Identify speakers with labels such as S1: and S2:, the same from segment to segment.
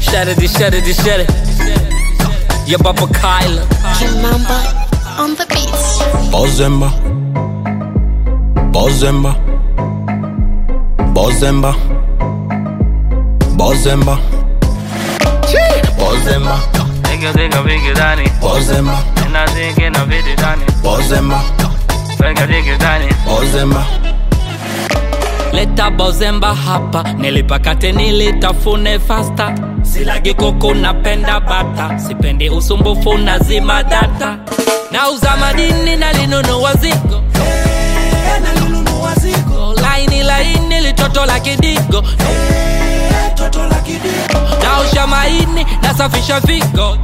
S1: Shut it, shut it, shut it. Yeah, Papa Kyla.
S2: Kimamba on the beats.
S3: Bozemba Bozemba Bozemba Bozemba Bozemba
S4: Nigga digga vigge dani
S3: Bozemba
S4: Ina digga na vidi dani
S3: Bozemba
S4: Vega digga dani
S3: Bozemba
S1: Leta bozemba hapa, nilipakate nilitafune fasta. Silagi kuku napenda bata, sipendi usumbufu na zima data. Nauza madini nalinunua zigo laini laini litoto la kidigo naosha maini nasafisha figo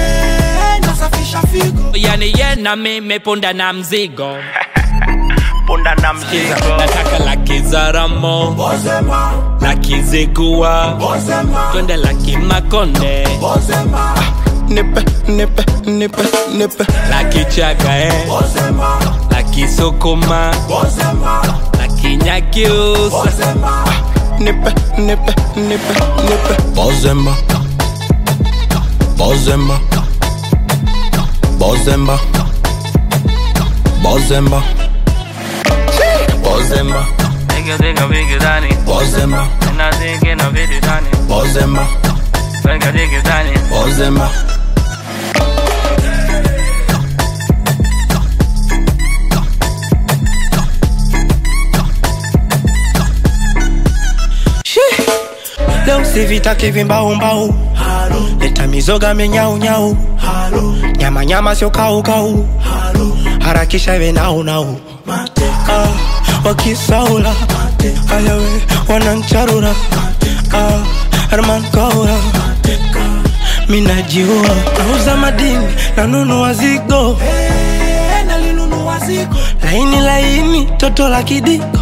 S1: yani ye na mimi punda na mzigo
S4: Punda na
S1: Kiza,
S4: mzigo
S1: nataka laki za ramo laki zigua twende laki makonde
S3: Nipe, nipe, nipe, nipe
S1: laki chaga eh. laki sukuma laki nyakiusa
S3: Nipe, nipe, nipe, nipe Bozemba Bozemba Bozemba Bozemba Bozemba
S4: Nigga digga vigge dani
S3: Bozemba
S4: Ina digga na vidi dani
S3: Bozemba
S4: Vega digga dani
S3: Bozemba
S5: leo sivitaki vimbaumbau leta mizoga menyaunyau nyama nyama sio kaukau harakisha iwe naunau ah, wakisaula ayawe wanancharura ah, herman kaura minajiua nauza madini nanunua zigo laini laini toto la kidiko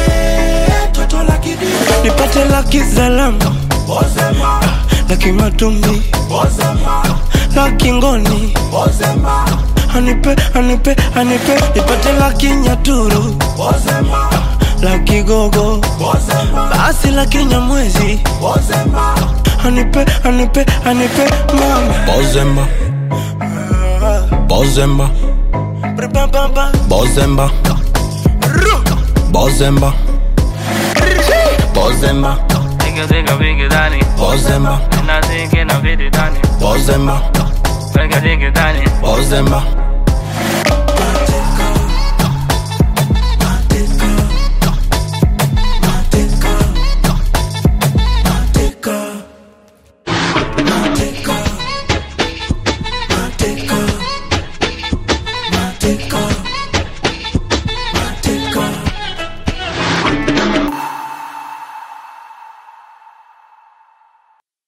S5: nipate laki zalama laki matumbi laki ngoni anipe anipe anipe nipate laki nyaturu laki gogo basi laki nyamwezi anipe anipe anipe mama
S3: Bozemba Bozemba
S5: Brr-bam-bam-bam.
S3: Bozemba
S5: Ru.
S3: Bozemba Bozemba
S4: Nigga digga vigge dani
S3: Bozemba
S4: Ina digga na vidi dani
S3: Bozemba
S4: Vega digga dani
S3: Bozemba